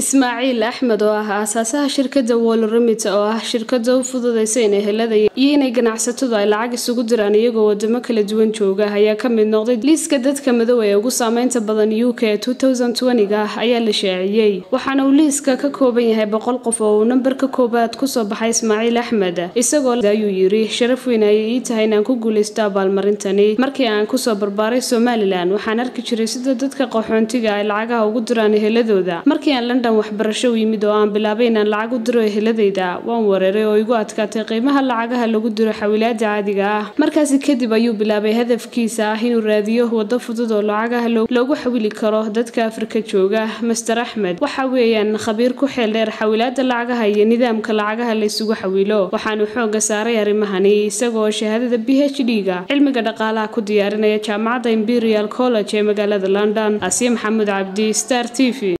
ismaaciil axmed oo ah aasaasaha shirkadda wolremit oo ah shirkada u fududeysa inay helada iyo inay ganacsatadu ay lacag isugu diraan iyagoo wadamo kala duwan jooga ayaa ka mid noqday liiska dadka madow ee ugu saameynta badan u k ga ah ayaa la shaaciyey waxaana uu liiska ka kooban yahay boqol qof oo uu nambarka koowaad kusoo baxay ismaaciil axmed isagoo ayuu yiri sharaf weyn ayay ii tahay inaan ku guuleysto abaalmarintani markii aan kusoo barbaaray somalilan waxaan arki jiray sida dadka qaxoontiga ay lacagaha ugu diraan eheladooda markii aan london waxbarasho u yimid oo aan bilaabay inaan lacag u diro eheladayda waan weeraray oo igu adkaatay qiimaha lacagaha lagu diro xawilaada caadiga ah markaasi kadib ayuu bilaabay hadafkiisa ah inuu raadiyo wado fudud oo lacagaha loogu xawili karo dadka afrika jooga master axmed waxa weeyaan khabiir ku xeel dheer xawilaada lacagaha iyo nidaamka lacagaha la isugu xawilo waxaanu xooga saaray arrimahani isagoo shahaadada b h d ga cilmiga dhaqaalaha ku diyaarinaya jaamacadda imperial college ee magaalada london asiya maxamuud cabdi star t v